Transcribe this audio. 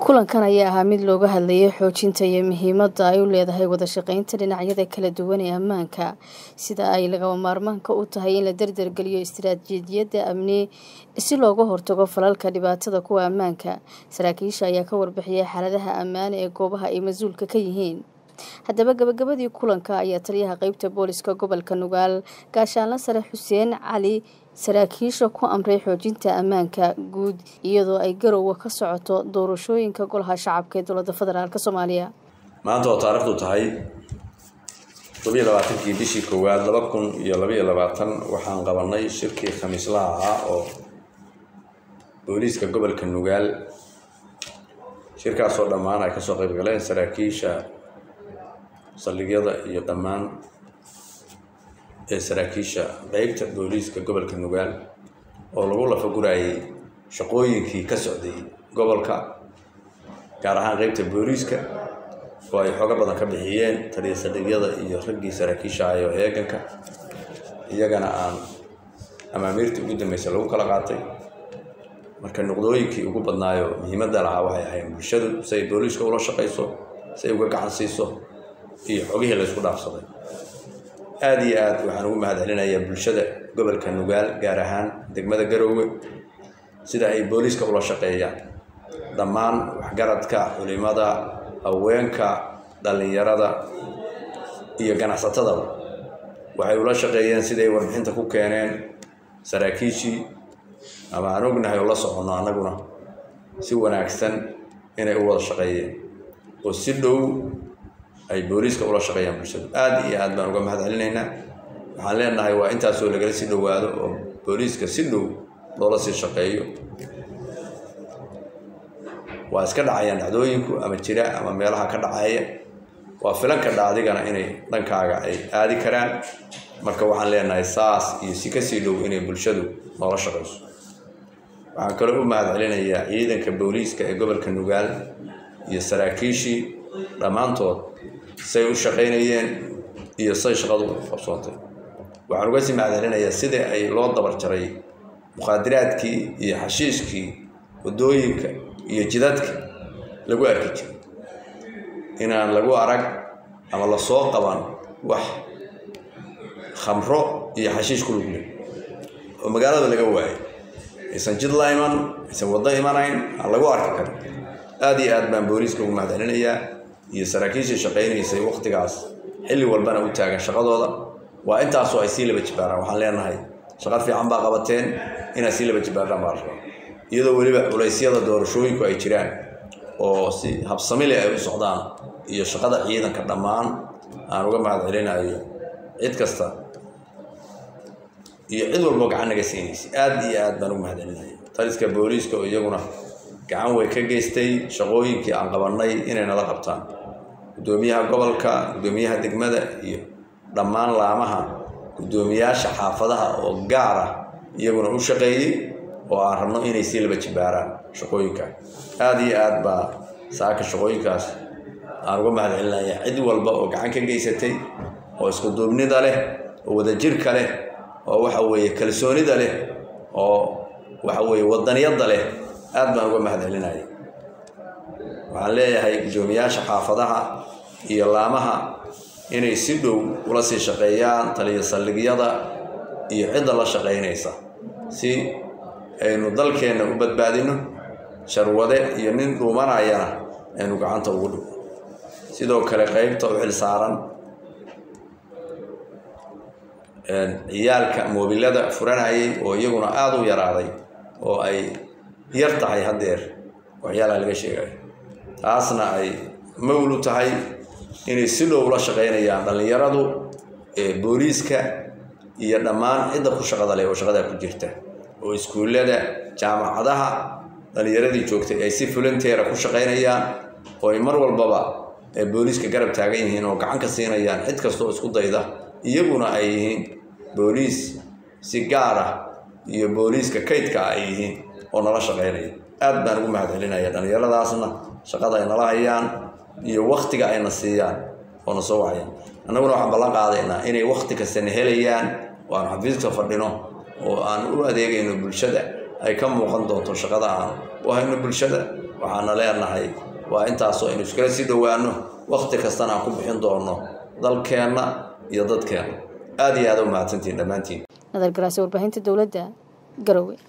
kulankan ayaa ahaa mid looga hadlayay xoojinta iyo muhiimadda ay u leedahay wada shaqeynta dhinacyada kala duwan ee ammaanka sida ay lagama maarmaanka u tahay in la dardargeliyo istiraatiijiyadda amni si looga hortago falalka dhibaatada kuwa ammaanka saraakiisha ayaa ka warbixiyay xaaladaha ammaane ee goobaha ay mas-uulka ka yihiin haddaba gabagabadii kulanka ayaa taliyaha qeybta booliska gobolka nugaal gaashaanla sare xuseen cali saraakiisha ku amray xoojinta ammaanka guud iyadoo ay garowa ka socoto doorashooyinka golaha shacabka ee dowladda federaalk soomaaliya maanta oo taarikhdu tahay todobiyo labaatankii bishii koowaad laba kun iyo labaiyo labaatan waxaan qabanay shirkii khamiislaha ahaa oo booliiska gobolka nugaal shirkaasoo dhammaan ay kasoo qayb galeen saraakiisha saldhigyada iyo dhammaan ee saraakiisha qeybta booliiska gobolka nugaal oo lagu lafagurayay shaqooyinkii ka socday gobolka gaar ahaan qeybta booliiska oo ay xooga badan ka bixiyeen taliya saldhigyada iyo raggii saraakiisha ayo eeganka iyagana aan amaamiirtii ugu dambeysay lagu kala qaatay marka nuqdooyinkii ugu badnaayo muhiimadda lahaa waxay ahayn bulshadu si ay booliiska ula shaqayso si ay uga gacan siiso iyo xogihii laysku dhaafsaday aada iyo aad waxaan ugu mahad celinayaa bulshada gobolka nugaal gaar ahaan degmada garoowe sida ay booliiska ula shaqeeyaan dhammaan waxgaradka culimada haweenka dhallinyarada iyo ganacsatadaba waxay ula shaqeeyeen siday warbixinta ku keeneen saraakiishii ama aan ognahay oo la soconno annaguna si wanaagsan inay u wada shaqeeyeen oo si dhow ay booliiska ula shaqeeyaan bulshadu aada iyo aad baan uga mahad celinaynaa waxaan leenahay waa intaasoo lagala sii dhowaado oo booliiska si dhow loola sii shaqeeyo waa iska dhacayaan dhacdooyinku ama jira ama meelaha ka dhacaya waa filanka dhacdigana inay dhankaaga ay aadi karaan marka waxaan leenahay saas iyo si kasii dhow inay bulshadu noola shaqeyso waxaan kaloo u mahad celinayaa ciidanka booliiska ee gobolka nugaal iyo saraakiishii dhammaantood say u shaqaynayeen iyo say shaqadu qabsoontay waxaan uga sii mahadcelinayaa sida ay loo dabar jaray mukhaadiraadkii iyo xashiishkii waddooyinka iyo jidadka lagu arki jiray inaan lagu arag ama lasoo qaban wax khamro iyo xashiish ku lugle oo magaalada laga waayay aysan jid la iman aysan waddo imanayn aan lagu arki karin aada iyo aad baan booliiska ugu mahad celinayaa iyo saraakiishii shaqaynaysay waktigaas xilli walbana u taagan shaqadooda waa intaasoo ay sii laba jibaaraan waxaan leenahay shaqo fiican baa qabateen inaad sii laba jibaaraan baa la rabaa iyadoo weliba culeysyada doorashooyinku ay jiraan oo si habsamile ay u socdaan iyo shaqada ciidanka dhammaan aan uga mahad celinayo cid kasta iyo cid walboo gacan naga siinaysay aada iyo aad baan ugu mahad celinaya taliska booliiska oo iyaguna gacan way ka geystay shaqooyinkii aan qabannay inay nala qabtaan guddoomiyaha gobolka guddoomiyaha degmada iyo dhammaan laamaha guddoomiyaasha xaafadaha oo gaar ah iyaguna u shaqeeyey oo aan rabno inay sii laba jibaaraan shaqooyinka aada iyo aad baa saaka shaqooyinkaas aan uga mahad celinaya cid walba oo gacan ka geysatay oo iskuduubnida leh oo wadajirka leh oo waxa weeye kalsoonida leh oo waxa weeye wadaniyadda leh aad baan uga mahad celinaya waxaan leeyahay guddoomiyaasha xaafadaha iyo laamaha inay si dhow ula sii shaqeeyaan taliya saldhigyada iyo cidda la shaqaynaysa si aynu dalkeenna u badbaadino sharwade iyo nin dhuumanayana aynu gacanta ugu dhigo sidoo kale qeybta u xil saaran ciyaalka moobilada furanayay oo iyaguna aada u yaraaday oo ay yar tahay haddeer waxyaalaha laga sheegayo taasna ay mawlu tahay inay si dhow la shaqaynayaan dhallinyaradu booliiska iyo dhammaan cidda ku shaqada leh oo shaqadaa ku jirta oo iskuullada jaamacadaha dhallinyaradii joogtay ay si fulanteera ku shaqaynayaan oo ay mar walbaba ay booliiska garab taagan yihiin oo gacan ka siinayaan cid kastaoo isku dayda iyaguna ay yihiin booliis si gaar ah iyo booliiska kaydka ay yihiin oo nala shaqaynaya aad baan ugu mahad celinaya dhallinyaradaasna shaqada ay nala hayaan iyo waktiga ayna siiyaan oo na soo wacayaan annaguna waxaan ballan qaadaynaa inay wakti kastana helayaan oo aan xafiiska fadhino oo aan u adeegayno bulshada ay ka muuqan doonto shaqada aan u hayno bulshada waxaana leenahay waa intaasoo aynu iskala sii dhowaano wakti kastana aan ku bixin doono dalkeenna iyo dadkeenna aada iyo aada u mahadsantihin dhammaantiin nadar garaase warbaahinta dowladda garowe